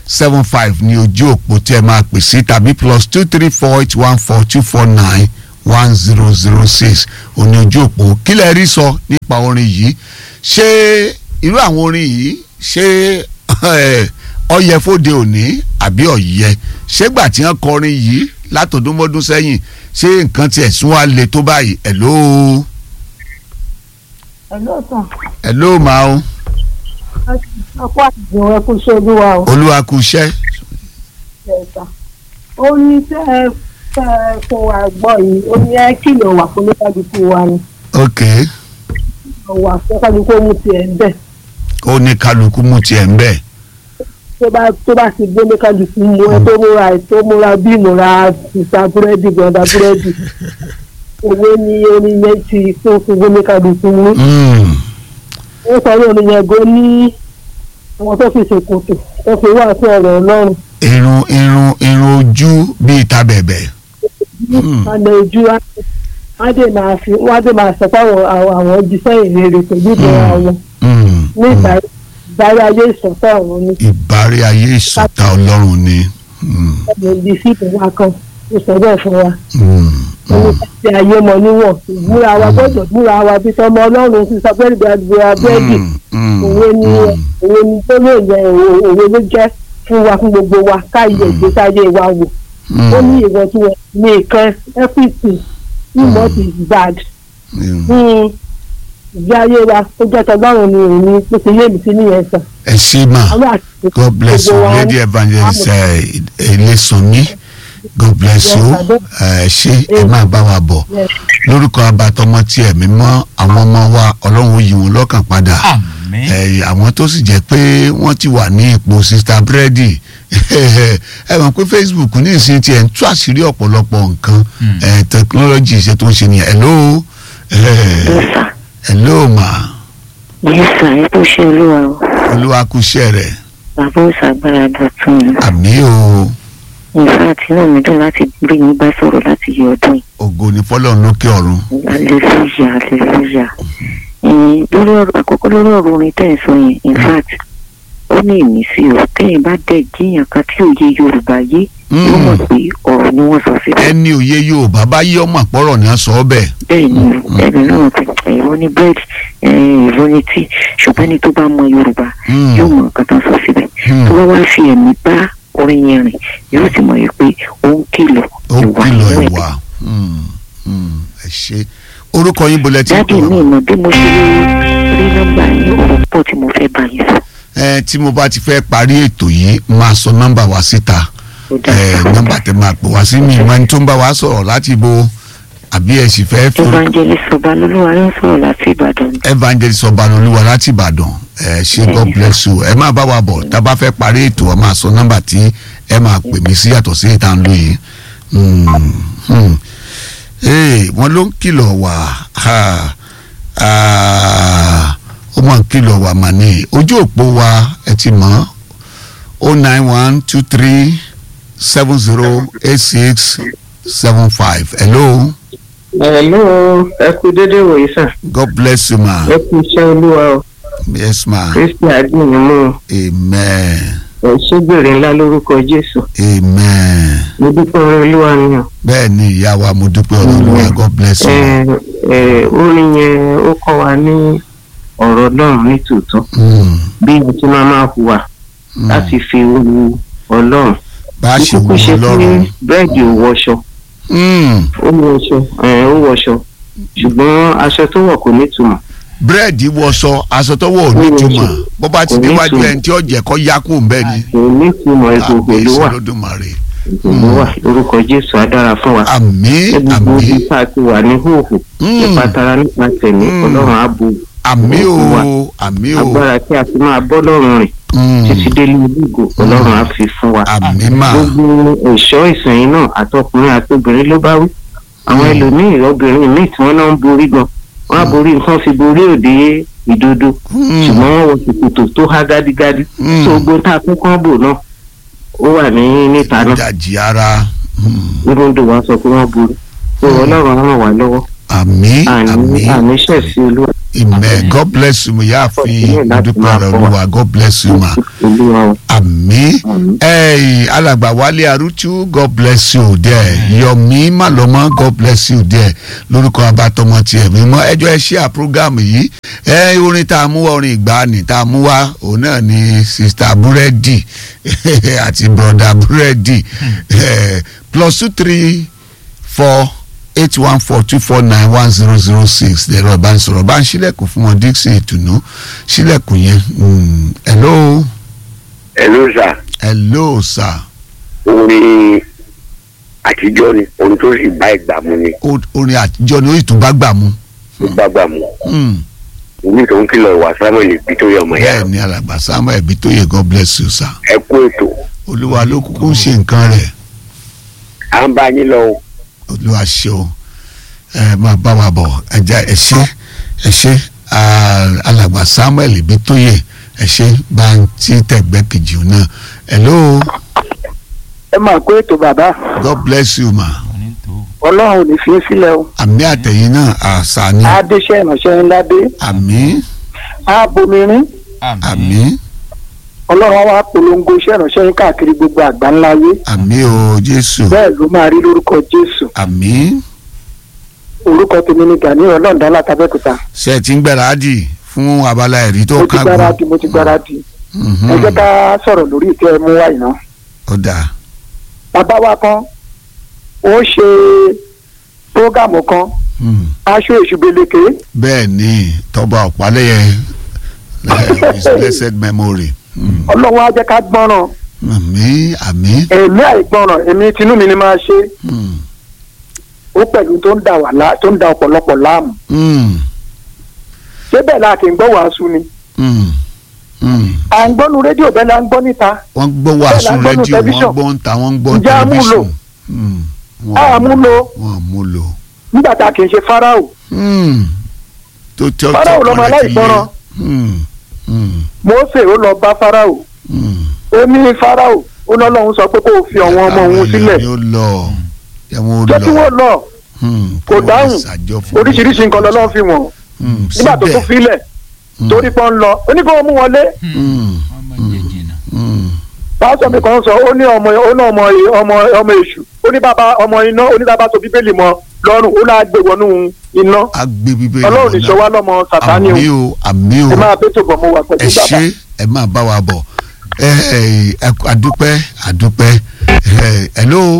seven five ní ojú òpó tí ẹ máa pè sí tàbí plus two three four eight one four two four nine one zero zero six òní ojú òpó kí lẹ rí sọ nípa orin yìí ṣé irú àwọn orin yìí ṣé ọyẹ fóde òní àbí ọyẹ ṣégbà tí wọ́n kọrin yìí látọdúnmọ́dún sẹ́yìn ṣé nǹkan tiẹ̀ sún wa le tó báyìí ẹ̀ lóo Hello, sir. hello ma o ọkọ àtìgbò ẹ kú ṣe olúwa o. olúwa kú iṣẹ́ ẹ̀ka ó ní tẹ́ ẹ tẹ́ ẹ fún wa gbọ́ yìí ó ní ẹ kìlọ̀ wà fún oníkàdúkú wa ni ok wà fún kàdúkú ó mú tiẹ̀ ń bẹ̀ ó ní kálukú mú tiẹ̀ ń bẹ̀ tó bá tó bá ti gbé oníkàdúkú mú ẹ tó múra ẹ tó múra bí múra ìta búrẹ́dì gbọ̀ndà búrẹ́dì owó ní oníyẹn ti tó fún oníkàdúkú mú Mm, ó sọ ní oníyẹn gan ní àwọn tó fi ṣèkòtò tó fi wá sí ọ̀rọ̀ ọlọ́run irun irun irun ojú bíi ta bẹ̀bẹ̀ Mm. àná ojú wọ́n á dè máa fi wọ́n á dè máa sọ fáwọn àwọn àwọn jíṣẹ́ ìrere pẹ̀lú ìbẹ̀rẹ̀ àwọn Mm, ní ìgbà ìdarí ayé ìsọ̀tọ̀ ọ̀run ní ìbárí ayé ìsọ̀tà ọlọ́run ni Mm, ọ̀dọ̀ ibi sí ìpínlẹ̀ kan ó sọ bẹ́ẹ̀ fún wa mm, wọ́n ní mm, káṣí ayé mọ níwọ̀n ìmúra wa gbọ́dọ̀ múra wa bí tọmọ ọlọ́run ti sọ pé ìgbàgbọ́ abẹ́ẹ̀dì mm, mm, òwe ni mm. òwe ni tó lè yẹ òwe ló jẹ́ fún wa fún gbogbo wa káyé ìgbésí ayé wa wò ó ní ìwọ̀n tí wọ́n ní ìkan everything ìmọ̀ ti bad Mm. fún ìgbé ayé wa ó jẹ́ tọlọ́run ni òun ní pé yé mi sí nìyẹn sàn. ẹ ṣé mà àwọn àti god bless you gbogbo wa lady evangelist elesanmi god bless you ẹ ṣé ẹ máa bá wa bọ̀ Yes. lórúkọ abatọmọ tí ẹ̀mí mọ́ àwọn ọmọ wa ọlọ́run ó yí wọn lọ́kàn padà àmín ẹ àwọn tó sì jẹ́ pé wọ́n ti wà ní ipò sista búrẹ́dì ẹ mọ̀ pé facebook ní ìsìn tiẹ̀ ń tú àṣírí ọ̀pọ̀lọpọ̀ nǹkan Mm. ẹ tẹkinọ́lọ́jì iṣẹ́ tó ń ṣe nìyẹn hello ẹ Yes, hello ma yes, sir. ẹ kú ṣe olúwa o olúwa kú iṣẹ́ rẹ̀ bàbá òṣàgbára dọ̀tún àmì o ìfẹ́ àti inú mi dùn láti rí yín bá sọ̀rọ̀ láti yọ ọdún yìí ògo ní fọlọ́run lókè ọ̀run hallelujah hallelujah Eh, lórí ọ̀rọ̀ àkọ́kọ́ lórí ọ̀rọ̀ orin tẹ́ ẹ̀ sọ yẹn in fact ó ní ìmísí o tẹ́yìn bá dẹ̀ jíyàn kan tí òye yorùbá yé yóò mọ̀ pé ọ̀rọ̀ ni wọ́n sọ síbẹ̀ ẹni òye yorùbá bá yí ọmọ àpọ̀rọ̀ ní sọ ọ́ bẹ́ẹ̀ bẹ́ẹ̀ ni ẹni náà ti ìwọ ní búrẹ́dì ìwọ ní tíì ṣùgbọ́n ẹni tó bá mọ yorùbá Mm, yóò mọ nǹkan tó ń sọ síbẹ̀ mm. tó bá wá fi ẹ̀mí bá orin yẹn rìn yóò sì mọ̀ yìí pé ó ń kìlọ̀ ó ìwà kìlọ̀ inú ẹ̀. ìwà Mm, mm, ẹ ṣé orúkọ yín bolẹ̀ tí dáàbì mi mọ̀ bí mo ṣe rí nọ́mbà yín ọ̀rọ̀ pọ̀ tí mo fẹ́ bá yín sọ. ẹ tí mo bá ti fẹ́ parí ètò yìí máa sọ nọ́mbà wa síta ó ẹ dáa nọ́mbà tẹ máa pè wá sí mi ìmọ̀ ẹni tó ń bá wa sọ̀rọ̀ láti bo àbí ẹ sì fẹ́ fi evangelist ọba lolúwa ló ń sọ̀rọ̀ láti ìbàdàn evangelist ọbanolúwa láti ìbàdàn ẹ ṣé god bless you ẹ máa bá wa bọ̀ tá a bá fẹ́ parí ètò ọ máa sọ nọ́mbà tí ẹ máa pè mí sí yàtọ̀ sí ìta ń lò yìí Hmm, hmm. Ee, wọ́n ló ń kìlọ̀ wá ha, ah, ó máa ń kìlọ̀ wá mà ní ojú òpó wa ẹ ti mọ̀ o nine one two three seven zero eight six seven five hello Hello, ẹ kú dédé wòye sàn. god bless you ma Ẹ kú iṣẹ́ olúwa o. yes ma Kristi àdínní mú amen ẹ ṣégbèrè ńlá lórúkọ Jésù. amen Mo dúpẹ́ orin olúwa ni o. bẹ́ẹ̀ ni ìyá wa mo dúpẹ́ ọ̀rọ̀ olúwa god bless you Ẹ ẹ orin yẹn ó kọ́ wa ní ọ̀rọ̀ náà ní tòótọ́. Mm, Bí a ti máa máa hùwà mm. láti fi wu Ọlọ́run. bá a ṣe Kúkú wù ṣe ú pé lọ́rùn búrẹ́dì ò wọṣọ. Mm, Ó wọṣọ ẹ̀ ó wọṣọ. Ṣùgbọ́n aṣọ tó wọ̀ kò nítumọ̀. búrẹ́dì wọṣọ aṣọ tó wọ̀ ò nítumọ̀ bó bá ti Kò déwájú nítumọ̀. ẹni tí ó jẹ́ kó yá kú bẹ́ẹ̀ ni Kò nítumọ̀ ìgbòho ló wà. Olódùmarè Ìgbòho wà lórúkọ Jésù á dára fún wa. àmín gbogbo àmín ibi tá a ti wà ní hóhò Mm. nípa tara nípa tẹ̀mí Mm. ọlọ́run á bu àmín o wa. àmín o agbára tí a fi máa bọ́ lọ́rùn rìn Mm, títí délé ibùgò ọlọ́run á fi fún wa. àmín mà gbogbo ẹ̀ṣọ́ ìsìn náà àtọkùnrin àtobìnrin ló bá wí. àwọn Mm. ẹlòmíì obìnrin míì tí wọ́n náà ń borí gan wọ́n á borí nǹkan fi borí òde ìdodo Mm, ṣùgbọ́n wọ́n wọ ṣòkòtò tó há gádígádí Mm. tó gbó tá a kún kán bò náà ó wà ní níta náà ìdajì ara Mm, nígbàdó wa sọ pé wọ́n borí tó ọlọ́run á ràn wá lọ́wọ́ àmín àní àmín àní ṣẹ̀ sí olúwa amen god bless you mo yá àfin dúpẹ́ rẹ̀ olúwa god bless you ma olúwa o. àmì ẹ̀yìn alàgbà wálé arúchú god bless you there yomi malọmọ god bless you there lórúkọ abatọmọ tiẹ̀ mímọ́ ẹjọ́ ẹ ṣe à program yìí ẹ orin tá a mú wá orin ìgbàanì tá a mú wá òun náà ni sista búrẹ́dì àti broda búrẹ́dì eh, plus two three four eight one four two four nine one zero zero six lẹ́rọ ìbánisọ̀rọ̀ bá ń ṣílẹ̀kùn fún wọn dixon ìtùnú ṣílẹ̀kùn yẹn mm, hello ẹ̀ló sà hello sir orin àtijọ́ ni orin tó sì bá ìgbà mu ni O- orin àtijọ́ ni ó ìtún bá gbà mú tó bá gbà mu Mm, omi tó ń kìlọ̀ ìwà samuel ibi tó yẹ ọmọ ìyá bẹ́ẹ̀ ni alàgbà samuel bitoye god bless you sir ẹ kú ètò olúwa ló kúkú ń ṣe nǹkan rẹ̀ à ń bá yín lọ o olúwa ṣe o ẹ máa bá wa bọ̀ ẹja ẹ ṣé ẹ ṣé ah, alàgbà samuel bitoye ẹ ṣé bá ń tí tẹ̀gbẹ́ kejì náà hello ẹ máa kó ètò bàbá god bless you ma ọlọ́run ò ní fi í sílẹ̀ o àmì àtẹ̀yìn náà àṣà ni adéṣẹ́ ìránṣẹ́ ńlá dé àmì abomirin àmì ọlọ́run wa polongo iṣẹ́ ìránṣẹ́ yín káàkiri gbogbo àgbáńlá ayé àmì o jésù bẹ́ẹ̀ ló máa rí lórúkọ jésù àmì orúkọ tèmi ni gani ọlọ́ọ̀dá látàbẹ́kúta ṣe ẹ ti ń gbáradì fún abala ẹ̀rí tó mo ti kágun gbáradì mo ti gbáradì Mhm. ẹ jẹ́ ká sọ̀rọ̀ lórí ìtẹ́ ẹ mú wá iná ó dáa bàbá wa kan ó ṣe prógámù kan Hmm. aṣọ èṣù beleke bẹ́ẹ̀ ni tọ́ba ọ̀pálẹ́yẹ eh, his blessed memory Hmm. ọlọ́run á jẹ́ ká gbọ́ràn àmì àmì èmi àìgbọ́ràn èmi tinú mi ni máa ṣe Hmm. ó pẹ̀lú tó ń da wà lá tó ń da ọ̀pọ̀lọpọ̀ láàmú Hmm. ṣé bẹ́ẹ̀ la kì í gbọ́ wàásù ni Hmm. Hmm. à ń gbọ́nu rédíò bẹ́ẹ̀ la ń gbọ́ níta wọ́n gbọ́ wàásù Bẹ́ẹ̀ la ń gbọ́ nínú rédíò wọ́n tẹlifíṣàn. gbọ́ ń ta wọ́n gbọ́ Ǹjẹ́ a mú lò? tẹlifíṣàn Hmm. a mú lo wọ́n mú lò. nígbà tá a kì í ṣe fáráò Hmm. tó tẹ́ Fáráò lọmọ aláìgbọràn. Mósè ó lọ bá fáráò ó ní fáráò ó lọ́lọ́run sọ pé kó o fi àwọn ọmọ òun sílẹ̀ yóò lọ ẹ̀wọ̀n jẹ́ kí lọ wọ́n lọ Hmm. kò wọ́n dáhùn. lè ṣàjọ fún oríṣiríṣi nǹkan lọ́lọ́run fi wọ̀n Hmm. nígbà tó síbẹ̀. tún filẹ̀ Hmm. torí pọ́n ń lọ ó ní kó o mú wọlé Hmm. Hmm. pásítọ̀ mi kan sọ ó ní ọmọ ó ní ọmọ ọmọ ọmọ èṣù ó ní bàbá ọmọ iná ó ní bàbá tó bíbélì mọ lọ́rùn ó náà gbé wọnú iná agbe bíbélì ọlọ́run ní lọ́nà. sọ wá lọ́mọ sàtánì o àmì o àmì o ẹ máa bẹ́tò bọ̀ mo wà ẹ pẹ̀lú bàbá ṣé ẹ máa bá wa bọ̀ ẹ ẹ ẹ àdúpẹ́ àdúpẹ́ ẹ hello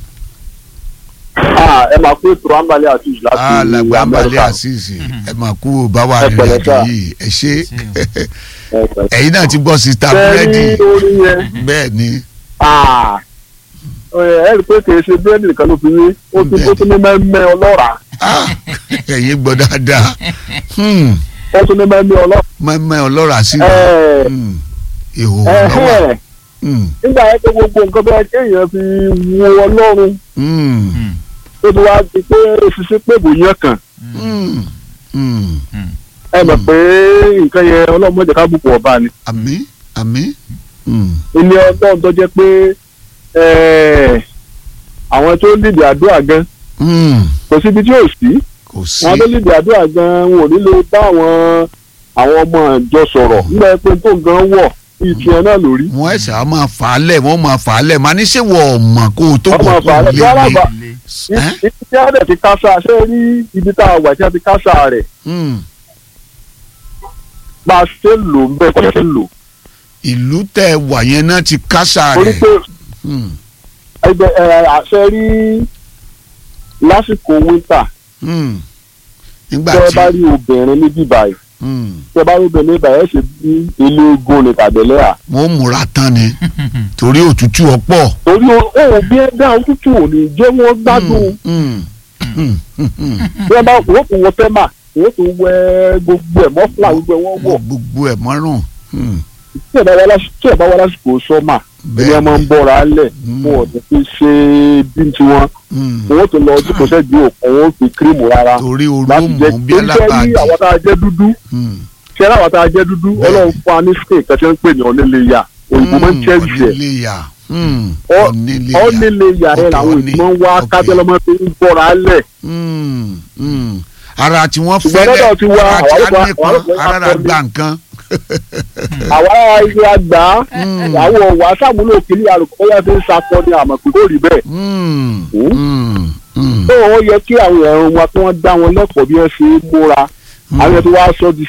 ẹ máa kó ètò àǹbalẹ̀ àti ìlà sí alàgbà balẹ̀ amẹ́ríkà àṣìṣe ẹ máa kú bá wa Ẹ rìn pẹ̀lẹ́ àjò sà. yìí ẹ ṣé Ẹ pẹ̀lẹ́. ẹ̀yin náà ti gbọ́ sista Ṣé búrẹ́dì rí orin yẹn bẹ́ẹ̀ ni Ah, ẹ rí i pé kì í ṣe búrẹ́dì nìkan ló fi wé ó ti ó tún ní mẹ́mẹ́ ọlọ́ràá Ah, ẹ̀yin gbọ́ dáadáa Hmm. ó tún ní mẹ́mẹ́ ọlọ́ràá. mẹ́mẹ́ ọlọ́ra sí Ẹ, Hmm. ìhò ẹ, lọ́wọ́ ẹ, Hmm. nígbà yẹn pé gbogbo nǹkan bẹ́ẹ̀ kéèyàn fi wo ọlọ́run Hmm. tó ti wá di pé ṣiṣẹ́ pé bò yẹn kàn Hmm. Hmm. ẹ mọ̀ pé nǹkan yẹn ọlọ́run mọ̀jẹ̀ ká bùkún ọba ni àmì àmì Hmm. ilé ọlọ́run tó jẹ́ pé ẹ, àwọn tó lìdí àdúrà gan Hmm. kò síbi tí ò sí kò sí wọn tó lìdí àdúrà gan wọn ò ní lè bá àwọn àwọn ọmọ ìjọ sọ̀rọ̀ nígbà pé tó gan wọ̀ ìtì ẹ̀ náà lórí. wọ́n ẹ̀sẹ̀ á máa fà á lẹ̀ wọ́n máa fà á lẹ̀ máa ní ṣé wọ́n ọ̀mọ̀ kó o tó Wọ́n bọ̀ máa kó fà á o lẹ̀. lé Rárá, mi. bà- Ẹ́? ibi tí a dẹ̀ ti kásá ṣé rí ibi tá a wà tí a ti kásá rẹ̀ Hmm. bá a ṣe lò ń bẹ́ẹ̀ kọ́ ṣe lò. ìlú tẹ wà yẹn náà ti kásá torí rẹ̀ pé Hmm. ẹgbẹ́ ẹ àṣẹ rí lásìkò wíńtà Hmm. nígbà tẹ́ ẹ tí bá rí obìnrin níbí báyìí Hmm. tẹ́ ẹ bá rí obìnrin níbí báyìí ẹ ṣe bí ilé ogun ní tàbílẹ̀ à. wọ́n múra tán ni torí òtútù ọ̀pọ̀. torí òun bí ẹ dá òtútù ò ní jẹ́ wọ́n gbádùn Hmm. Hmm. Hmm. Hmm. bí wọ́n bá wọ́n tún wọ fẹ́mà wọ́n tún wẹ gbogbo ẹ̀ mọ́fúlà gbogbo ẹ̀ wọ́n wọ̀ gbogbo ẹ̀ mọ́rùn. Hmm. tí ẹ̀ bá wá lásìkò tí ẹ̀ bá wá lásìkò sọ́mà ẹni ẹ máa ń bọ́ra lẹ̀ Hmm. fún ọ̀dọ̀ fi ṣe bí tiwọn Hmm. wọ́n tún lọ ojú kò sẹ́jú òkun wọ́n fi kírímù rárá torí orú láti jẹ́ mú bí torí jẹ́ alábàádì. ní àwọn tá a jẹ́ dúdú Hmm. ṣé àwọn tá a jẹ́ dúdú Bẹ́ẹ̀. ọlọ́run fún wa ní skin kan tí wọ́n ń pè ní ọ̀nẹ́lẹ́yà òyìnbó máa ń chẹ́ẹ̀sì ẹ̀ oníléyà. Hmm. Ọ- oníléyà. ọ̀nẹ́lẹ́yà ẹ̀ Okay, làwọn ọ̀ní. òyìnbó ń wá Okay. kábẹ́lọ́mọ tó ń bọ́ra lẹ̀ Hmm. Hmm. ara tí wọ́n Ṣùgbọ́n fẹ́lẹ̀ lọ́dọ̀ ti wá, ara tí àwọn a ọlọ́pàá- nípọn àwọn ọlọ́pàá ara rà akọni. gbà nǹkan. àwa ilé àgbà àwọn wà sàmúlò kìíní àrùkọ́ yẹn fi ń sakọ ní àmọ̀ pé kò rí bẹ́ẹ̀. Mm, Hmm? mm, mm. tó o yẹ kí àwọn èèyàn wa kí wọ́n dá wọn lẹ́kọ̀ọ́ bí wọ́n ṣe é múra àwọn èèyàn tó wá sọ di